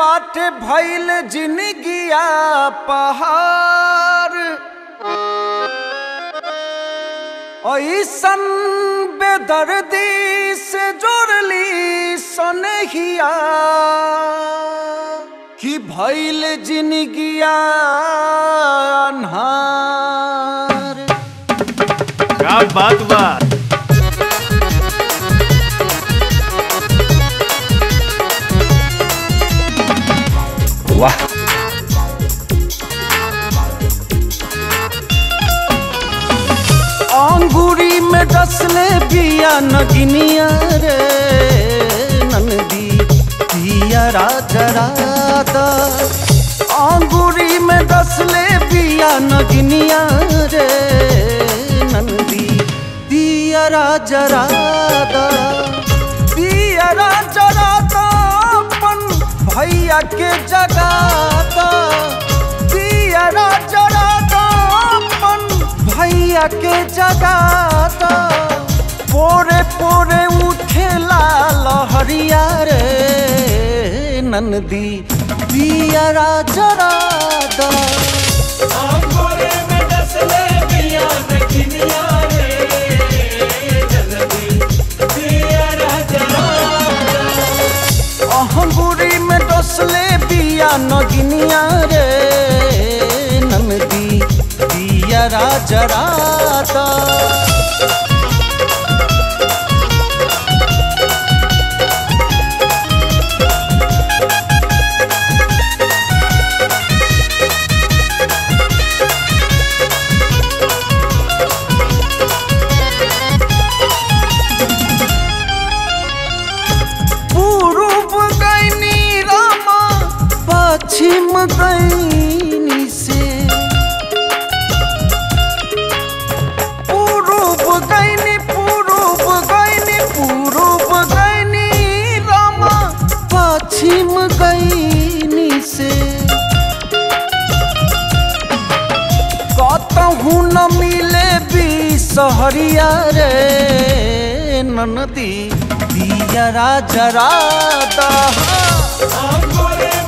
बाटे भइल जिनगिया पहाड़ ऐसन बेदर्दी से जोड़ली सनहिया कि भइल जिनगिया अन्हार क्या बात बा वाह अंगूरी में डसले बिया नगिनिया रे नंदी पिया राजरादा अंगूरी में डसले बिया नगिनिया रे नंदी पिया राजरादा पिया राजरादा अपन भैया के जगाता पिया राजरादा अपन भैया के जगाता पोरे पोरे उठेला लहरिया रे नंदी पिया राजरादा अहंगुरी में डसले बिया नगिनिया रे नंदी पिया राजरादा पूर्व गैनी रामा पश्चिम गैनी से पूर्व गैनी पूर्व गैनी पूर्व गैनी रामा पश्चिम गैनी से कतहू न मिले भी सहरिया रे ननदी दिया राजरादा